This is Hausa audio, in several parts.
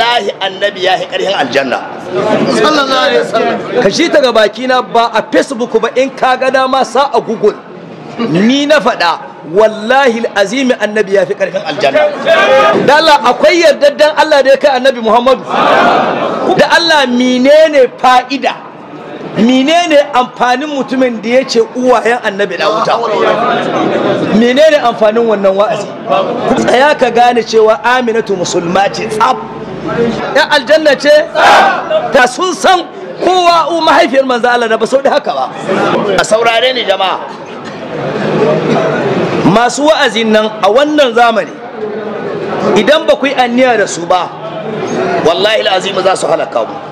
wallahi annabi ya yi ƙarfin aljanna sallallahu alaihi wasallam ka shi ta ga bakina ba a facebook ba in ka ga dama sa a google ni na faɗa wallahi azimi annabi ya fi ƙarfin aljanna dala akwai yardaddan Allah da ya kai annabi Muhammadu da Allah menene fa'ida menene amfanin mutumin da ya ce uwayen annabi na wuta menene amfanin wannan wa'azi tsaya ka gane cewa aminatu musulma ce tsaf ya aljanna ce ta sun san kowa u mahaifiyar manzo Allah da ba sau da haka ba a saurare ni jama'a masu wa'azin nan a wannan zamani idan ba ku yi anniya da su ba wallahi azim za su halaka mu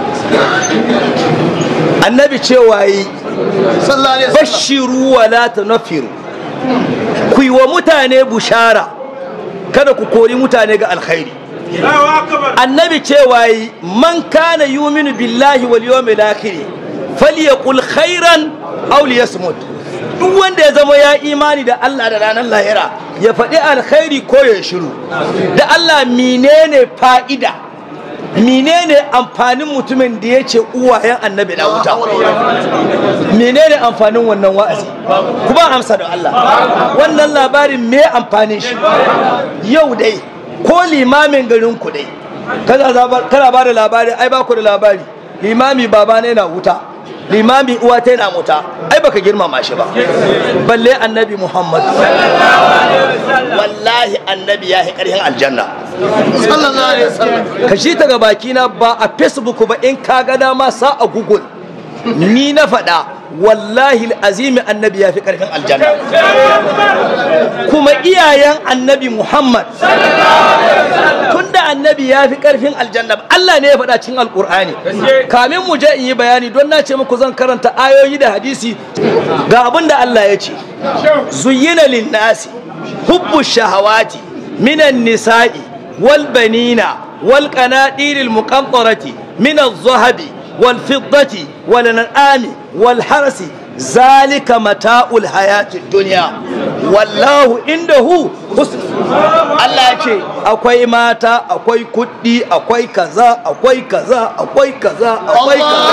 annabi cewa yi sallallahu alaihi wasallam bashiru wa la tunfiru ku yi wa mutane bushara kada ku kori mutane ga alkhairi annabi cewa yi man kana yuminu billahi wal yawmil akhir falyaqul khairan aw liyasmut duk wanda ya zama ya imani da Allah da ranar lahira ya faɗi alkhairi ko ya shiru da Allah menene fa'ida menene amfanin mutumin da ya ce uwayen annabi na wuta menene amfanin wannan wa'azi kuma amsa da Allah wannan labarin me amfanin shi yau dai ko limamin garin ku dai kana ba da labari ai ba ku da labari limami baba ne na wuta limami uwa ta yana wuta ai baka girmama shi ba balle annabi muhammad wallahi annabi ya yi ƙarfin aljanna sallallahu alaihi wasallam ka shi ta ga bakina ba a facebook ba in ka ga dama sa a google ni na faɗa wallahi azimi annabi ya fi ƙarfin aljanna kuma iyayen annabi muhammad tunda annabi ya fi ƙarfin aljanna allah ne ya faɗa cikin alƙur'ani kamin mu je in yi bayani don na ce muku zan karanta ayoyi da hadisi ga abin da allah ya ce zuyyina linnasi hubbu shahawati minan nisa'i wal banina wal qanadiril muqantarati min az-zahabi wal fiddati wal an'ami wal harsi zalika mata'ul hayatid dunya wallahu indahu husn Allah ya ce akwai mata akwai kuɗi akwai kaza akwai kaza akwai kaza akwai kaza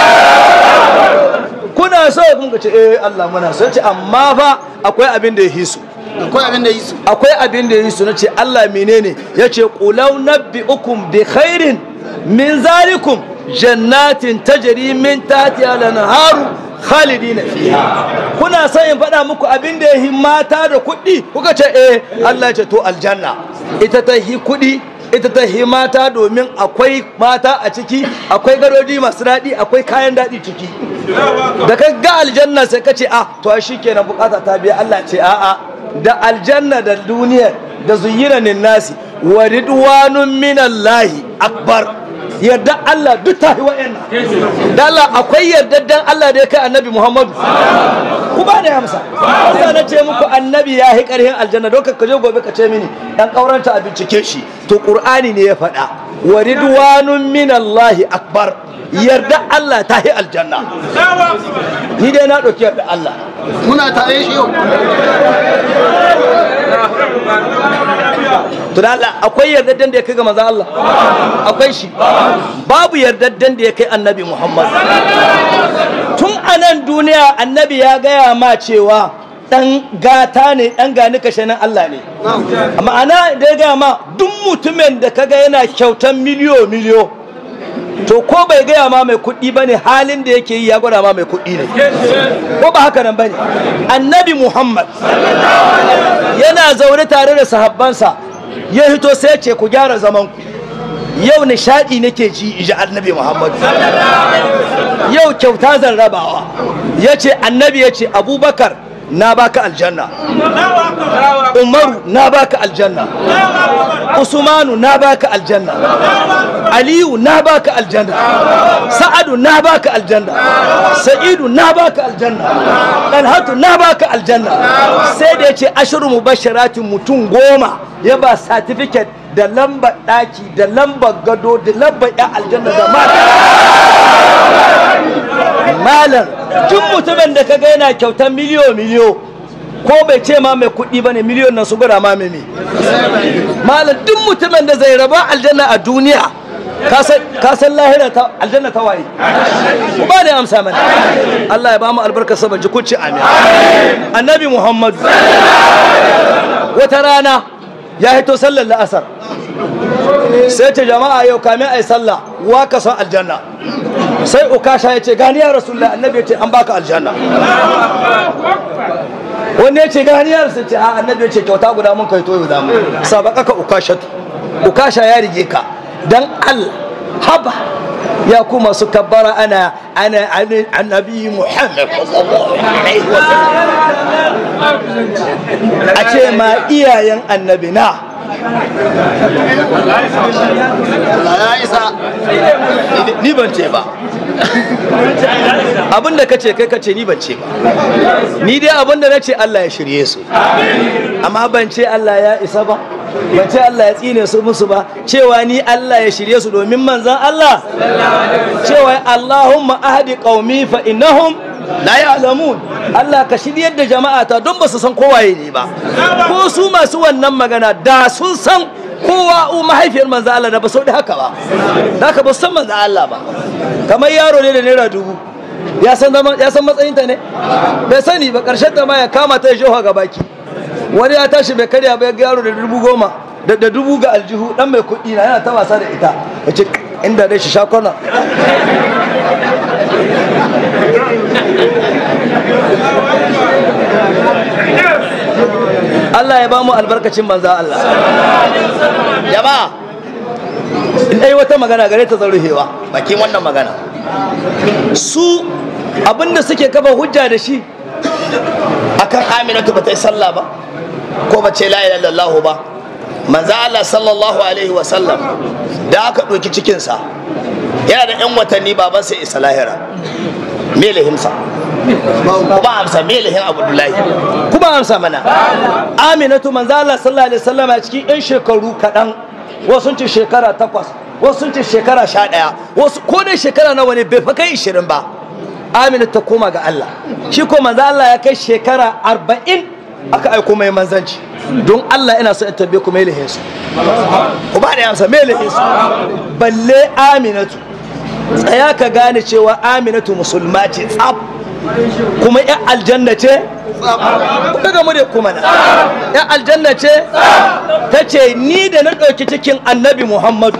kuna so kun ce eh Allah muna so ce amma fa akwai abin da ya hisu akwai abin da yi su akwai abin da ya hisu nace Allah menene yace qulau nabbiukum bi khairin min zalikum jannatin tajri min tahtiha al-anharu khalidina fiha kuna son in faɗa muku abin da ya mata da kuɗi kuka ce eh Allah ya ce to aljanna ita ta hi kuɗi ita ta hi mata domin akwai mata a ciki akwai gadoji masu daɗi akwai kayan daɗi ciki da ka ga aljanna sai ka ce ah to shi kenan bukata ta biya Allah ce a'a da aljanna da duniya da zuyyina nasi wa ridwanun minallahi akbar yarda Allah duk ta yi wa'annan da Allah akwai yardaddan Allah da ya kai annabi Muhammadu ku ba da hamsa sai na ce muku annabi ya yi karhin aljanna don ka je gobe ka ce mini dan kauranta a bincike shi to qur'ani ne ya faɗa wa ridwanun minallahi akbar yarda Allah ta yi aljanna ni dai na ɗauki yarda Allah muna tare shi yau to da Allah akwai yardaddan da ya kai ga manzon Allah akwai shi babu yardaddan da ya kai annabi Muhammad tun a nan duniya annabi ya gaya ma cewa dan gata ne dan gani kashe nan Allah ne ma'ana da ya gaya ma duk mutumin da kaga yana kyautan miliyo miliyo to ko bai gaya ma mai kuɗi ba ne halin da yake yi ya gwada ma mai kuɗi ne ko ba haka nan ba ne annabi muhammad yana zaune tare da sahabbansa ya hito sai ce ku gyara zaman ku yau nishaɗi nake ji iji annabi muhammad yau kyauta zan rabawa ya ce annabi ya ce abubakar na baka aljanna umaru na baka aljanna usmanu na baka aljanna aliyu na baka aljanna sa'adu na baka aljanna sa'idu na baka aljanna dalhatu na baka aljanna sai da ya ce ashiru mubasharatin mutum goma ya ba certificate da lambar daki da lambar gado da lambar ya aljanna da mata malam tun mutumin da kaga yana kyautar miliyo miliyo ko bai ce ma mai kuɗi ba ne miliyon nan su gwada ma mai me malam duk mutumin da zai raba aljanna a duniya ka san lahira ta aljanna ta waye ku ba da amsa mana Allah ya ba mu albarkar sa ji kuci amin annabi Muhammad wata rana ya hito sallar la'asar sai ce jama'a yau kamin ai sallah wa ka san aljanna sai ukasha ya ce gani ya rasulullah annabi ya ce an baka aljanna wanda ya ce gani ya rasulullah ce a annabi ya ce kyauta guda mun kai toyo zamu sabaka ka ukasha ukasha ya rige ka dan Allah haba ya ku masu kabbara ana ana annabi Muhammad sallallahu alaihi wasallam a ce ma iyayen annabi na Allah ya isa ni ban ce ba abinda ka ce kai ka ce ni ban ce ba ni dai abinda na ce Allah ya shirye su amma ban ce Allah ya isa ba ban ce Allah ya tsine su musu ba cewa ni Allah ya shirye su domin manzan Allah cewa Allahumma ahdi qaumi fa innahum la ya'lamun Allah ka shiryar da jama'a ta don ba su san kowaye ne ba ko su masu wannan magana da sun san kowa u mahaifiyar manzo Allah da ba sau da haka ba da haka ba su san manzo Allah ba kamar yaro ne da naira dubu ya san zama ya san matsayinta ne bai sani ba karshen ta ma ya kama ta ya ga baki wani ya tashi bai karya ba ya ga yaro da dubu goma da da dubu ga aljihu dan mai kuɗi na yana ta wasa da ita ya ce inda dai shi sha kwana Allah ya ba mu albarkacin manza Allah jama'a in dai wata magana gare ta zaruhewa bakin wannan magana su abinda suke kafa hujja da shi akan aminatu ba ta yi sallah ba ko ba ce la ilaha illallah ba manzo Allah sallallahu alaihi wa sallam da aka ɗauki cikinsa yana da yan watanni babansa isa lahira me lahimsa kuma amsa me lahin abdullahi kuma amsa mana aminatu manzo Allah sallallahu alaihi wasallam a cikin yan shekaru kaɗan wasu sun ce shekara takwas wasu sun ce shekara sha ɗaya wasu ko dai shekara nawa ne bai fa kai ishirin ba amina ta koma ga Allah shi ko manzo Allah ya kai shekara arba'in aka aiko mai manzanci don Allah ina so in tambaye ku mai lahin su ku ba da amsa mai lahin su balle aminatu tsaya ka gane cewa aminatu musulma ce tsaf kuma yan aljanna ce kuka gamu da kuma na yan aljanna ce ta ce ni da na ɗauki cikin annabi muhammadu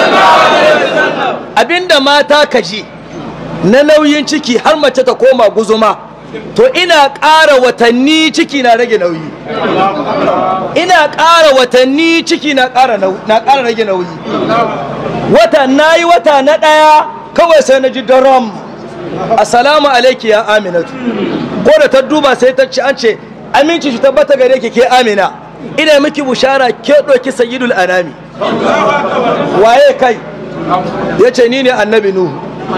abinda mata ka ji na nauyin ciki har mace ta koma guzuma to ina ƙara watanni ciki na rage nauyi ina ƙara watanni ciki na ƙara rage nauyi wata na yi wata na ɗaya kawai sai na ji daram assalamu alaiki ya aminatu ko da ta duba sai ta ci an ce aminci shi tabbata gare ki ke amina ina miki bushara ke ɗauki sayyidul anami waye kai ya ce ni ne annabi nuhu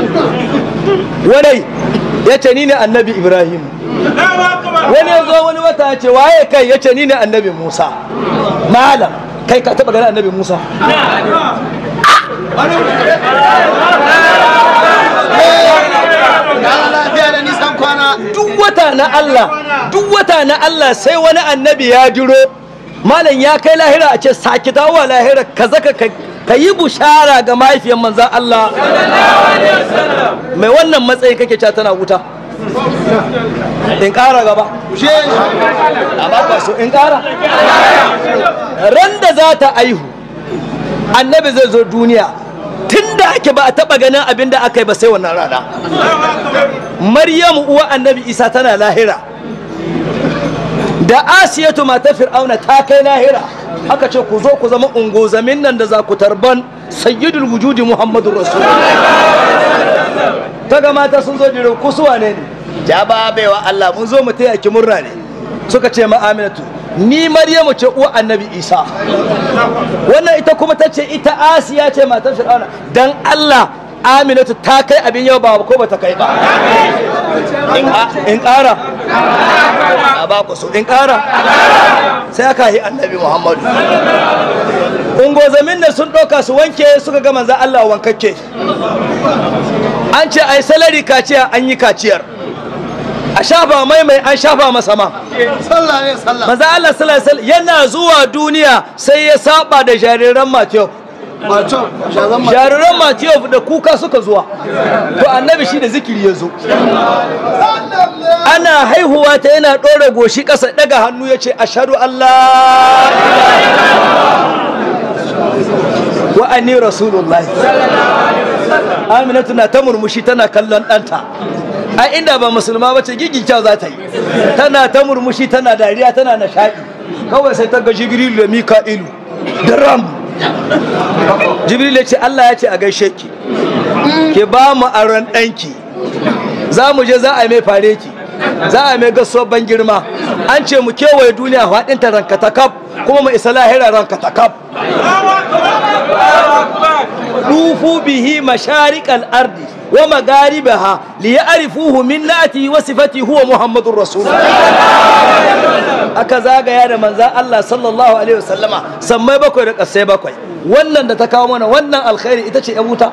wani ya ce ni ne annabi ibrahim wani ya zo wani wata ya ce waye kai ya ce ni ne annabi musa malam kai ka taɓa gani annabi musa lafiya da nisan kwana duk wata na Allah duk wata na Allah sai wani annabi ya jiro malam ya kai lahira a ce saki dawowa lahira ka zaka ka yi bushara ga mahaifiyar manzan Allah mai wannan matsayi kake cewa tana wuta in ƙara gaba je a baka so in ƙara ran da za ta aihu annabi zai zo duniya tun da ake ba a taɓa ganin abin da aka yi ba sai wannan rana maryamu uwa annabi isa tana lahira da asiyatu matar fir'auna ta kai lahira aka ce ku zo ku zama ungozamin nan da za ku tarban sayyidul wujudi muhammadu rasul ta ga mata sun zo jirin kusuwa ne ne ja ba baiwa Allah mun zo mu taya ki murna ne suka ce ma aminatu ni maryamu ce uwa annabi isa wannan ita kuma ta ce ita asiya ce matar fir'auna dan allah aminatu ta kai abin yau ba ko ba ta kai ba in ƙara a ba ku so in ƙara sai aka yi annabi muhammadu ungozamin da sun ɗauka su wanke suka ga manzan allah wankakke an ce ai salari kaciya an yi kaciyar a shafa mai mai an shafa masa ma sallah ne sallah manzo Allah sallallahu alaihi wasallam yana zuwa duniya sai ya saba da jariran Matiyov wato shazan ma jariran Matiyov da kuka suka zuwa to annabi shi da zikiri ya zo ana haihuwa ta yana ɗora goshi ƙasa daga hannu ya ce ashadu Allah wa anni rasulullah aminatu na ta murmushi tana kallon ɗanta a inda ba musulma bace gigin kyau za ta yi tana ta murmushi tana dariya tana nishaɗi kawai sai ta ga jibrilu da mika'ilu da ram jibril ya ce Allah ya ce a gaishe ki ke ba mu aron ɗanki za mu je za a mai fare ki za a mai gaso ban girma an ce mu kewaye duniya faɗin ta ranka ta kaf kuma mu isa lahira ranka ta kaf dufu bihi masharikal ardi wa magaribaha li ya'rifuhu min nati wa sifati huwa muhammadur rasulullah aka zagaya da manzan Allah sallallahu alaihi wasallama sammai bakwai da ƙasai bakwai wannan da ta kawo mana wannan alkhairi ita ce 'yan wuta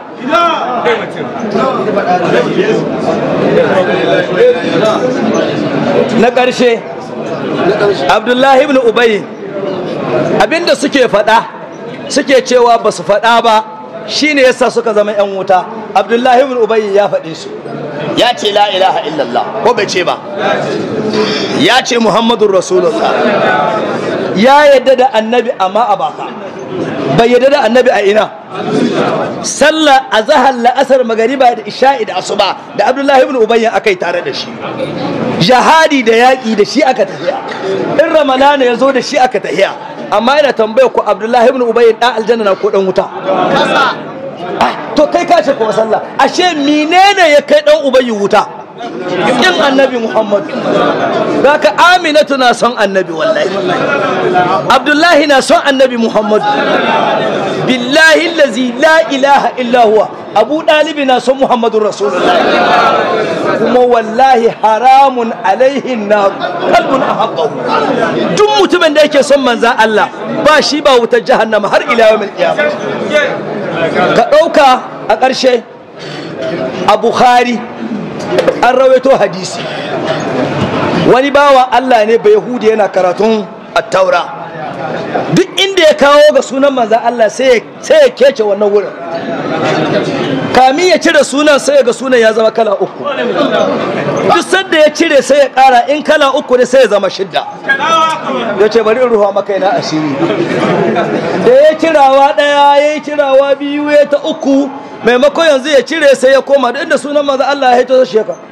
na ƙarshe abdullahi ibn ubayi abinda suke faɗa suke cewa ba su faɗa ba shine yasa suka zama 'yan wuta abdullahi ibn ubayi ya faɗe su ya ce la ilaha illallah ko bai ce ba ya ce muhammadun rasulullah ya yadda da annabi amma a baka bai yadda da annabi a ina sallah a zahar la'asar magariba da isha'i da asuba da abdullahi ibn ubayyan aka yi tare da shi jihadi da yaƙi da shi aka tafiya in ramalana ya zo da shi aka tafiya amma yana tambaya ku abdullahi ibn ubayyan ɗan aljanna na ko ɗan wuta to kai ka ce kuma sallah ashe menene ya kai ɗan ubayyin wuta kin annabi muhammadu ka aminatu na son annabi wallahi abdullahi na son annabi muhammadu billahi lazi la ilaha illa huwa abu ɗalibi na son muhammadu rasulullah kuma wallahi haramun alaihin na kalbun a duk mutumin da yake son manzan Allah ba shi ba wutar jahannama har ila yawmin qiyamah ka ɗauka a ƙarshe a bukhari an rawaito hadisi wani bawa Allah ne bai yahudi yana karatun attaura duk inda ya kawo ga sunan manzan Allah sai ya kece wannan wurin kami ya cire sunan sai ga sunan ya zama kala uku duk sanda ya cire sai ya kara in kala uku ne sai ya zama shidda ya ce bari in ruwa maka yana asiri da ya cirawa daya ya yi cirawa biyu ya ta uku maimakon yanzu ya cire sai ya koma da inda sunan manzan Allah ya haito shi ka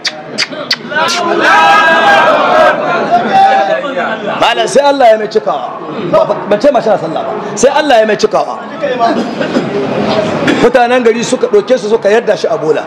malam sai Allah ya mai cikawa ban ce masha sallah ba sai Allah ya mai cikawa mutanen gari suka ɗauke su suka yarda shi a bola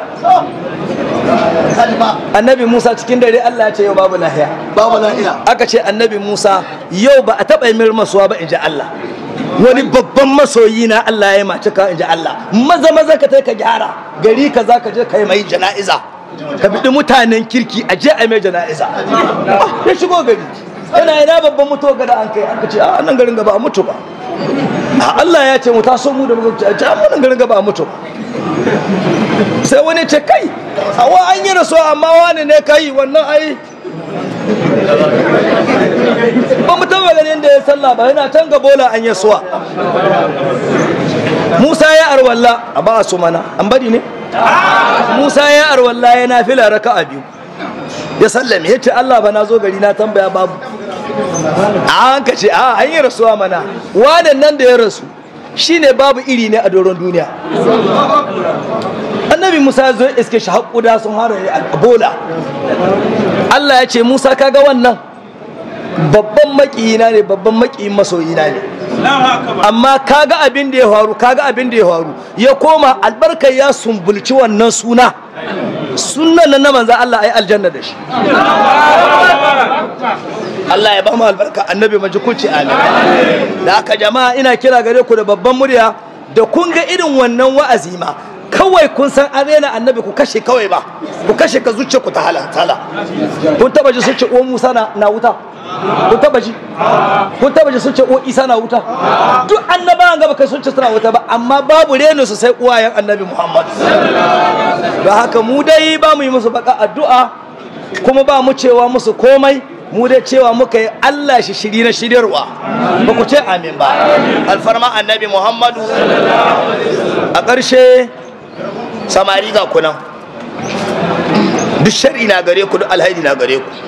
annabi musa cikin dare Allah ya ce yau babu lahiya babu lahiya aka ce annabi musa yau ba a taɓa yi masuwa ba in ji Allah wani babban masoyi na Allah ya mace ka in ji Allah maza maza ka ka gyara gari ka za ka je ka yi mai jana'iza ka biɗi mutanen kirki a je a mai jana'iza ya shigo gari yana ina babban mutuwa gada an kai an ka ce a nan garin gaba a mutu ba a Allah ya ce mu taso mu da mu a ce a nan garin gaba a mutu sai wani ce kai a wa an yi rasuwa amma wani ne kai wannan ai ba mu taba ganin da ya sallah ba yana can ga bola an yi suwa Musa ya arwalla a ba su mana an bari ne Musa ya arwalla ya nafila raka'a biyu ya sallame ya ce Allah ba na zo gari na tambaya babu a hanka ce a an yi rasuwa mana wadan nan da ya rasu shine babu iri ne a doron duniya annabi musa ya zo iske shi haƙuda sun hara a bola Allah ya ce musa kaga wannan babban maƙiyina ne babban maƙiyin masoyina ne amma kaga abin da ya faru kaga abin da ya faru ya koma albarkar ya sumbulci wannan suna sunan nan na manzo Allah ai aljanna da shi Allah ya ba mu albarka annabi majikulci amin da haka jama'a ina kira gare ku da babban murya da kun ga irin wannan wa'azi ma kawai kun san an rena annabi ku kashe kawai ba ku kashe ka zuciya ku ta halantala kun taba ji sun ce uwan Musa na wuta kun taba ji kun taba ji sun ce uwan Isa na wuta duk annabawan gaba kai sun ce suna wuta ba amma babu reno su sai uwayen annabi Muhammad da haka mu dai ba mu yi musu baka addu'a kuma ba mu cewa musu komai mu dai cewa muka yi Allah shi shiri na shiryarwa ba ku ce amin ba alfarma annabi muhammadu a ƙarshe samari ga kunan duk shari na gare ku duk alhaidi na gare ku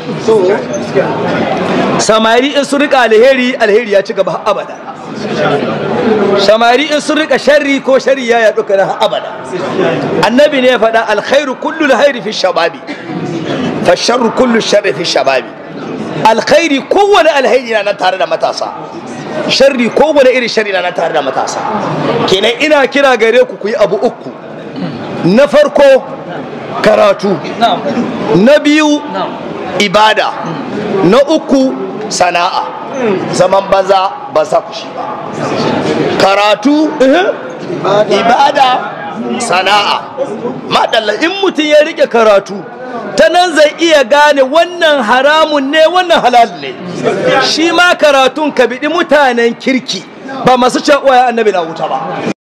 samari in sun rika alheri alheri ya ci gaba har abada samari in sun rika sharri ko sharri ya yaɗu kana har abada annabi ne ya faɗa alkhairu kullu alkhairi fi shababi fa sharru kullu sharri fi shababi alkhairi kowane alheri na nan tare da matasa sharri kowane irin sharri na nan tare da matasa kenan ina kira gare ku ku yi abu uku na farko karatu na biyu ibada na uku sana'a zaman banza ba sa ku shi ba karatu ibada sana'a madalla in mutum ya rike karatu ta nan zai iya gane wannan haramun ne wannan halal ne shi ma karatun ka biɗi mutanen kirki ba masu cewa annabi na wuta ba